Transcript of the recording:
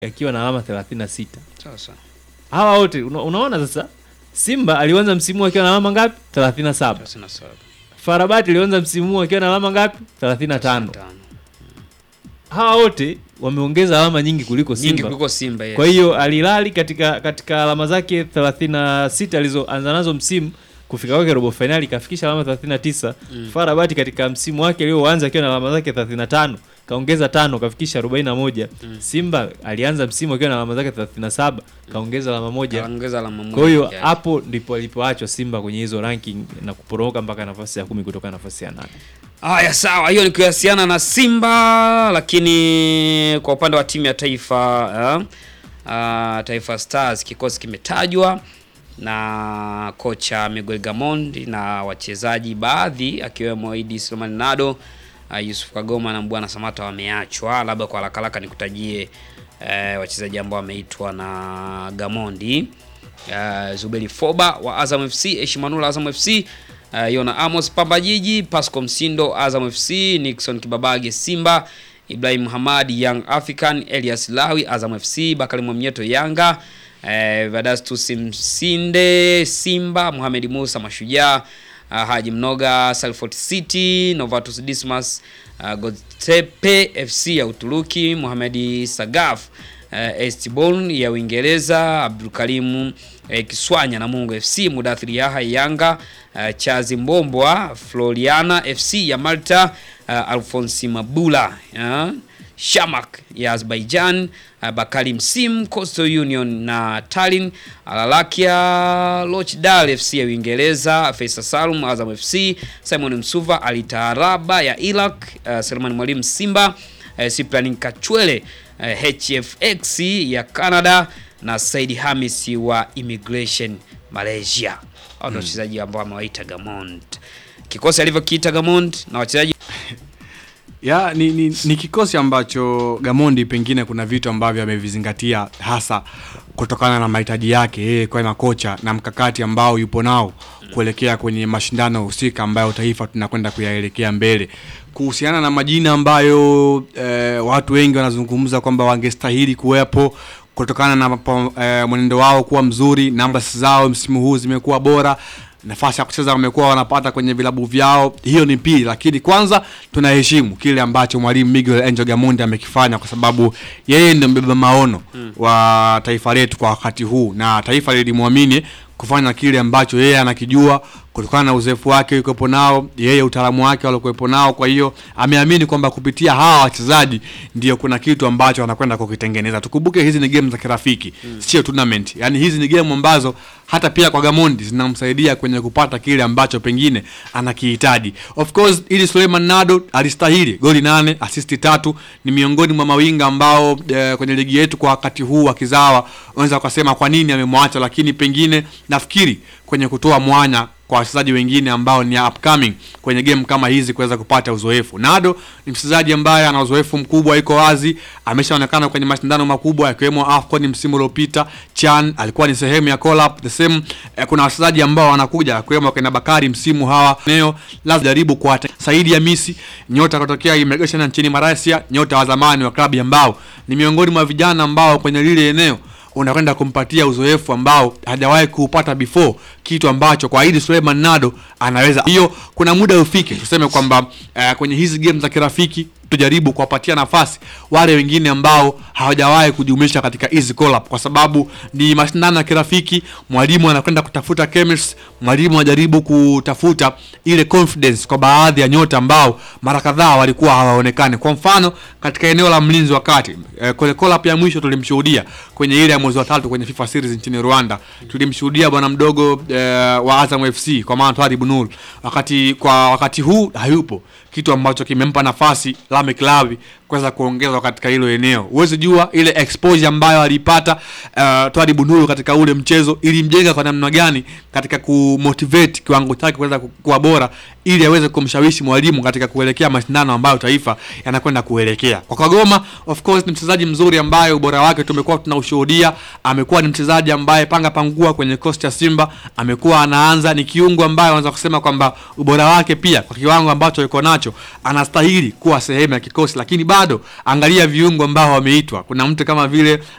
akiwa na alama 36. Sasa Hawa wote una, unaona sasa Simba alianza msimu huu akiwa na alama ngapi? 37. 37. Farabati alianza msimu huu akiwa na alama ngapi? 35. Tano. Hawa wote wameongeza alama nyingi kuliko Nyingi Simba. kuliko Simba yes. Kwa hiyo Alilali katika katika alama zake 36 alizoanza nazo msimu kufika kwake robo finali kafikisha alama 39. Mm. Farabati katika msimu wake alioanza akiwa na alama zake 35 kaongeza tano kafikisha 41. Mm. Simba alianza msimu akiwa na alama zake 37 kaongeza alama moja. Kaongeza alama moja. Kwa hiyo Yeah. hapo ndipo alipoachwa Simba kwenye hizo ranking na kuporomoka mpaka nafasi ya kumi kutoka nafasi ya nane. Haya, sawa, hiyo ni kuhusiana na Simba, lakini kwa upande wa timu ya taifa eh, ah, Taifa Stars kikosi kimetajwa na kocha Miguel Gamondi na wachezaji baadhi akiwemo Idi Suleiman Nado, uh, Yusuf Kagoma na Mbwana Samata wameachwa. Labda kwa haraka haraka nikutajie eh, wachezaji ambao wameitwa na Gamondi. Uh, Zuberi Foba wa Azam FC, Eshimanula Azam FC, uh, Yona Amos Pamba Jiji, Pasco Msindo Azam FC, Nixon Kibabage Simba, Ibrahim Hamad Young African, Elias Lawi Azam FC, Bakari Mwamnyeto Yanga, uh, Vadastus Msinde Simba, Mohamed Musa Mashujaa, uh, Haji Mnoga Salford City, Novatus Dismas uh, Godtepe FC ya Uturuki, Mohamed Sagaf uh, Estibon ya Uingereza, Abdulkarimu uh, Kiswanya na Mungu FC, Mudathiri Yaha Yanga, uh, Chazi Mbombwa Floriana FC ya Malta, uh, Alfonsi Mabula uh, Shamak ya Azerbaijan, uh, Bakari Msim Coastal Union na Tallinn, Alalakia Lochdal FC ya Uingereza, Faisal Salum Azam FC, Simon Msuva Alitaaraba ya Iraq, uh, Selman Mwalimu Simba, uh, Cyprian Kachwele uh, HFX ya Canada na Said Hamis wa Immigration Malaysia. Hao ndio wachezaji ambao amewaita Gamond. Kikosi alivyokiita Gamond na wachezaji ya ni, ni, ni kikosi ambacho Gamondi pengine kuna vitu ambavyo amevizingatia hasa kutokana na mahitaji yake yeye kama kocha na mkakati ambao yupo nao kuelekea kwenye mashindano husika ambayo taifa tunakwenda kuyaelekea mbele. Kuhusiana na majina ambayo eh, watu wengi wanazungumza kwamba wangestahili kuwepo kutokana na mapo- eh, mwenendo wao kuwa mzuri, namba zao msimu huu zimekuwa bora nafasi ya kucheza wamekuwa wanapata kwenye vilabu vyao, hiyo ni pili, lakini kwanza tunaheshimu kile ambacho mwalimu Miguel Angel Gamondi amekifanya, kwa sababu yeye ndio mbeba maono wa taifa letu kwa wakati huu, na taifa lilimwamini kufanya kile ambacho yeye anakijua kutokana na uzoefu wake yukopo nao, yeye utaalamu wake aliokuwepo nao. Kwa hiyo ameamini kwamba kupitia hawa wachezaji ndio kuna kitu ambacho anakwenda kukitengeneza. Tukumbuke hizi ni game za kirafiki, sio tournament. Yani hizi ni game ambazo hata pia kwa Gamondi zinamsaidia kwenye kupata kile ambacho pengine anakihitaji. Of course, ili Suleiman Nado alistahili goli nane, asisti tatu, ni miongoni mwa mawinga ambao eh, kwenye ligi yetu kwa wakati huu wa kizawa unaweza ukasema kwa nini amemwacha, lakini pengine nafikiri kwenye kutoa mwanya kwa wachezaji wengine ambao ni upcoming kwenye game kama hizi kuweza kupata uzoefu. Nado ni mchezaji ambaye ana uzoefu mkubwa, iko wazi, ameshaonekana kwenye mashindano makubwa yakiwemo AFCON msimu uliopita. Chan alikuwa ni sehemu ya call up the same. Eh, kuna wachezaji ambao wanakuja akiwemo kina Bakari msimu hawa neo lazima jaribu kwa Saidi ya Misi, nyota kutokea immigration nchini Malaysia, nyota wa zamani wa klabu ambao ni miongoni mwa vijana ambao kwenye lile eneo unakwenda kumpatia uzoefu ambao hajawahi kuupata before, kitu ambacho kwa Idi Suleiman Nado anaweza. Hiyo kuna muda ufike tuseme kwamba uh, kwenye hizi game za kirafiki tujaribu kuwapatia nafasi wale wengine ambao hawajawahi kujumuisha katika hizi call up, kwa sababu ni mashindano ya kirafiki. Mwalimu anakwenda kutafuta chemistry, mwalimu anajaribu kutafuta ile confidence kwa baadhi ya nyota ambao mara kadhaa walikuwa hawaonekani. Kwa mfano katika eneo la mlinzi wa kati eh, kwenye call up ya mwisho tulimshuhudia kwenye ile ya mwezi wa tatu kwenye FIFA series nchini Rwanda, tulimshuhudia bwana mdogo eh, wa Azam FC kwa maana Twari Bunul, wakati kwa wakati huu hayupo, kitu ambacho kimempa nafasi Lamek Lawi kuweza kuongezwa katika hilo eneo. Huwezi jua ile exposure ambayo alipata uh, Twari Bunulu katika ule mchezo ilimjenga kwa namna gani katika kumotivate kiwango chake kuweza ku- kuwa bora ili aweze kumshawishi mwalimu katika kuelekea mashindano ambayo taifa yanakwenda kuelekea. Kwa Kagoma, of course ni mchezaji mzuri ambaye ubora wake tumekuwa tunaushuhudia. Amekuwa ni mchezaji ambaye panga pangua kwenye kosti cha Simba, amekuwa anaanza, ni kiungo ambaye anaweza kusema kwamba ubora wake pia kwa kiwango ambacho yuko nacho anastahili kuwa sehemu ya kikosi, lakini bado angalia viungo ambao wameitwa. Kuna mtu kama vile